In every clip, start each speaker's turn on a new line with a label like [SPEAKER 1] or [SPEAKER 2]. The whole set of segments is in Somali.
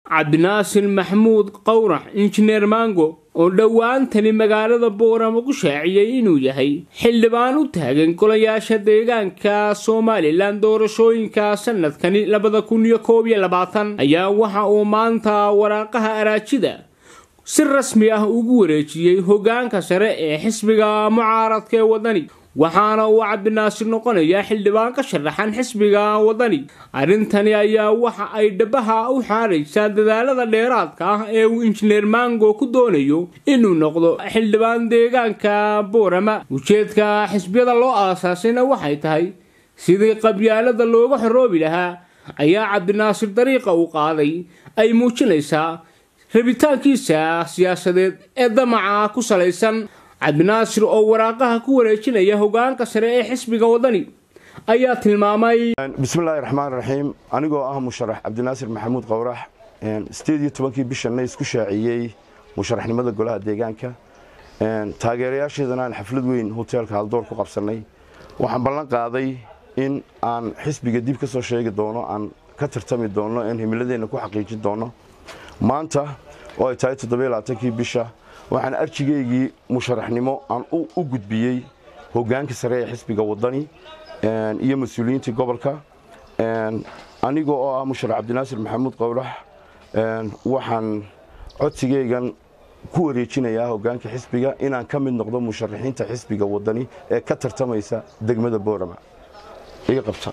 [SPEAKER 1] cabdinaasir maxamuud qowrax injineer mango oo dhowaantani magaalada boorama ku shaaciyey inuu yahay xildhibaan u taagan golayaasha deegaanka somalilan doorashooyinka sanadkani labada kun iyo koob iyo labaatan ayaa waxa uu maanta waraaqaha araajida si rasmi ah ugu wareejiyey hogaanka sare ee xisbiga mucaaradka ee wadani waxaana uu cabdinaasir noqonayaa xildhibaan ka sharaxan xisbiga wadani arrintani ayaa waxa ay dhabaha u xaaraysaa dadaalada dheeraadka ah ee uu injineer mango ku doonayo inuu noqdo xildhibaan deegaanka boorama ujeedka xisbiyada loo aasaasayna waxay tahay sidii qabyaalada looga xoroobi lahaa ayaa cabdinaasir dariiqa uu qaaday ay muujinaysaa rabitaankiisa siyaasadeed ee damaca ku salaysan cabdinaasir oo waraaqaha ku wareejinaya hogaanka sare ee xisbiga wadani ayaa tilmaamay
[SPEAKER 2] bismillaahi raxmaan raxiim anigoo ah musharax cabdinaasir maxamuud qowrax sideed iyo tobankii bishanna isku shaaciyey musharaxnimada golaha deegaanka taageerayaasheedana aan xaflad weyn hoteelka haldoor ku qabsannay waxaan ballan qaaday in aan xisbiga dib ka soo sheegi doono aan ka tartami doono aan himiladeenna ku xaqiijin doono maanta oo ay tahay toddobaaatankii bisha waxaan arjigaygii musharaxnimo aan u gudbiyey hogaanka sare ee xisbiga wadani iyo mas-uuliyiintii gobolka aniga oo ah musharax cabdinaasir maxamuud qowrax waxaan codsigaygan ku wareejinayaa hogaanka xisbiga inaan ka mid noqdo musharaxiinta xisbiga wadani ee ka tartamaysa degmada boorama iga qabta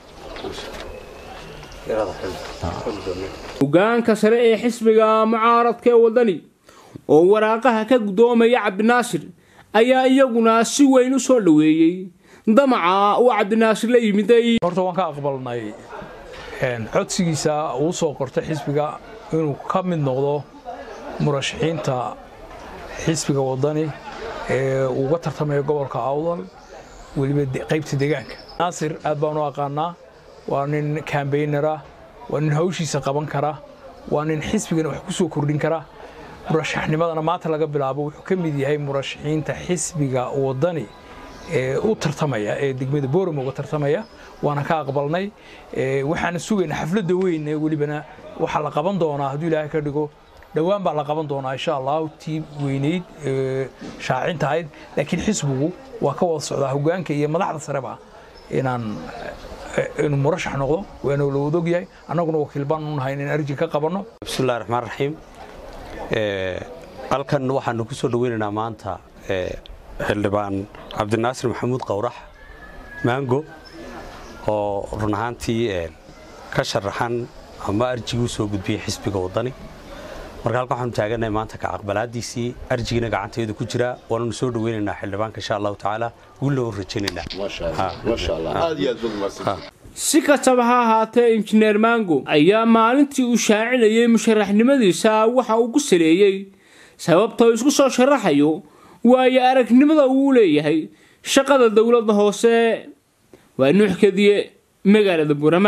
[SPEAKER 1] hogaanka sare ee xisbiga mucaaradka ee wadani oo waraaqaha ka guddoomaya cabdinaasir ayaa iyaguna si weyn u soo dhoweeyey damaca uu cabdinaasir la yimiday
[SPEAKER 3] horta waan ka aqbalnay codsigiisa uu soo qortay xisbiga inuu ka mid noqdo murashaxiinta xisbiga wadani ee uga tartamaya gobolka awdal weliba qaybta deegaanka naasir aad baan u aqaanaa waa nin kambaynara waa nin hawshiisa qaban kara waa nin xisbigana wax ku soo kordhin kara murashaxnimadana maanta laga bilaabo wuxuu ka mid yahay murashaxiinta xisbiga wadani ee u tartamaya ee degmada boorama uga tartamaya waana ka aqbalnay waxaana sugaynaa xafladda weyn ee welibana waxaa la qaban doonaa hadduu ilaahay ka dhigo dhowaan baa la qaban doonaa insha allah tii weynayd shaacinta ahayd laakiin xisbigu waa ka wada socdaa hogaanka iyo madaxda sareba inaan inuu murashax noqdo waana la wadog yahay annaguna wakiil baan u nahay inaan arji ka qabanno
[SPEAKER 4] bismillahi raxmaan raxiim halkan waxaanu ku soo dhaweynaynaa maanta xildhibaan cabdinaasir maxamuud qowrax maango oo run ahaantii ka sharaxan ama arjigii u soo gudbiyey xisbiga wadani marka halkan waxaanu taaganahay maanta ka aqbalaadiisii arjigiina gacanteedu ku jira waananu soo dhaweynaynaa xildhibaanka insha allahu tacaala guulna u rajaynaynaa
[SPEAKER 1] si kastaba ha ahaatee injineer mango ayaa maalintii uu shaacinayay musharaxnimadiisa waxa uu ku saleeyey sababta uu isku soo sharaxayo waayo aragnimada uu leeyahay shaqada dowladda hoose waa nuuxkadiye magaalada burama